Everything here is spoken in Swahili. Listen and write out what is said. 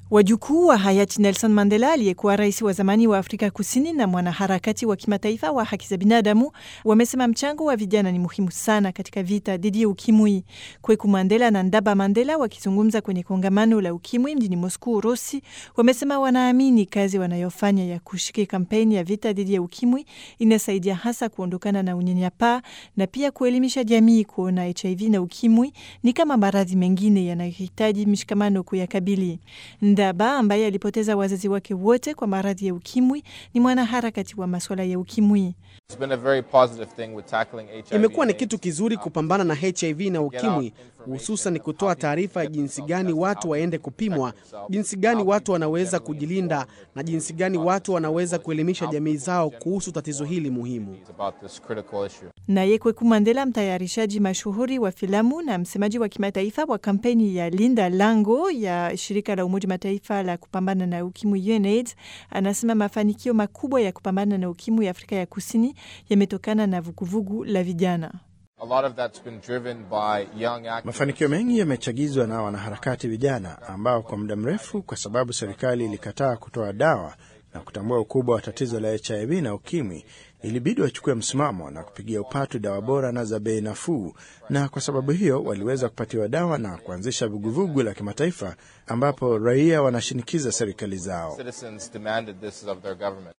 Wajukuu wa hayati Nelson Mandela aliyekuwa rais wa zamani wa Afrika Kusini na mwanaharakati wa kimataifa wa haki za binadamu wamesema mchango wa vijana ni muhimu sana katika vita dhidi ya ukimwi. Kweku Mandela na Ndaba Mandela wakizungumza kwenye kongamano la ukimwi mjini Moscow, Urusi, wamesema wanaamini kazi wanayofanya ya kushiriki kampeni ya vita dhidi ya ukimwi inasaidia hasa kuondokana na unyanyapaa na pia kuelimisha jamii kuona HIV na ukimwi ni kama maradhi mengine yanayohitaji mshikamano kuyakabili. Ndaba ambaye alipoteza wazazi wake wote kwa maradhi ya ukimwi ni mwanaharakati wa masuala ya ukimwi. Imekuwa ni kitu kizuri kupambana na HIV na ukimwi, hususan kutoa taarifa ya jinsi gani watu waende kupimwa, jinsi gani watu wanaweza kujilinda na jinsi gani watu wanaweza kuelimisha jamii zao kuhusu tatizo hili muhimu. Naye Kweku Mandela, mtayarishaji mashuhuri wa filamu na msemaji wa kimataifa wa kampeni ya Linda Lango ya shirika la Umoja Mataifa la kupambana na ukimwi UNAIDS, anasema mafanikio makubwa ya kupambana na ukimwi Afrika ya Kusini yametokana na vuguvugu la vijana. Mafanikio mengi yamechagizwa na wanaharakati vijana ambao kwa muda mrefu, kwa sababu serikali ilikataa kutoa dawa na kutambua ukubwa wa tatizo la HIV na ukimwi, ilibidi wachukue msimamo na kupigia upatu dawa bora na za bei nafuu, na kwa sababu hiyo waliweza kupatiwa dawa na kuanzisha vuguvugu la kimataifa ambapo raia wanashinikiza serikali zao.